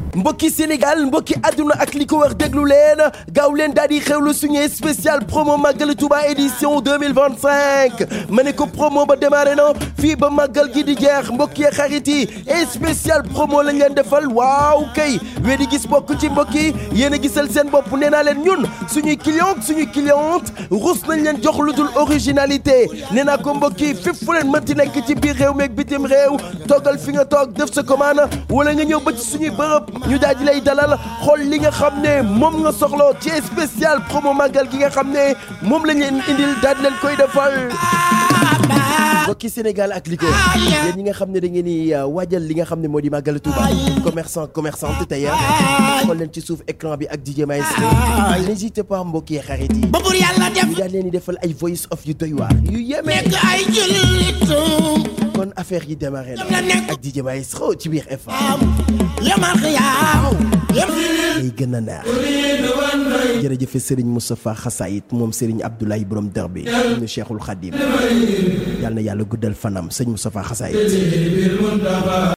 mbokki Sénégal mbokki àdduna ak li ko wër déglu leen gaaw leen daal di xewlu suñu spécial promo Magal Touba édition 2025 ma ne ko promo ba démarré na fii ba Magal gi di jeex mbokki xarit yi et spécial promo lañ leen defal waaw kay wee di gis bokk ci mbokki yéen a gisal seen bopp nee naa leen ñun suñuy client suñuy cliente rus nañ leen jox lu dul originalité nee naa ko mbokki fépp fu leen mënti nekk ci biir réew meeg bitim réew toggal fi nga toog def sa commande wala nga ñëw ba ci suñuy bërëb ñu daal di lay dalal xool li nga xam ne moom nga soxla ci spécial promo màggal gi nga xam ne moom lañ leen indil daal di leen koy defal. mbokki Sénégal ak li ko yéen ñi nga xam ne da ngeen di waajal li nga xam ne moo di màggal Touba commerçant commerçante tailleur xool leen ci suuf écran bi ak DJ Maestro n'hésitez pas mbokki xarit yi ba bur yàlla def ñu daal leen di defal ay voice of yu doy waar yu yéeme nekk ay jullitu kon affaire yi démarré na la nekk ak DJ Maestro ci biir FM am yamal xiyaam yam day gën a neex jërëjëf Serigne Moustapha Xassayit moom Serigne Abdoulaye Borom Dër bi ñu Cheikhul Khadim yàlla na yàlla guddal fanam sëñ Moustapha Xassayit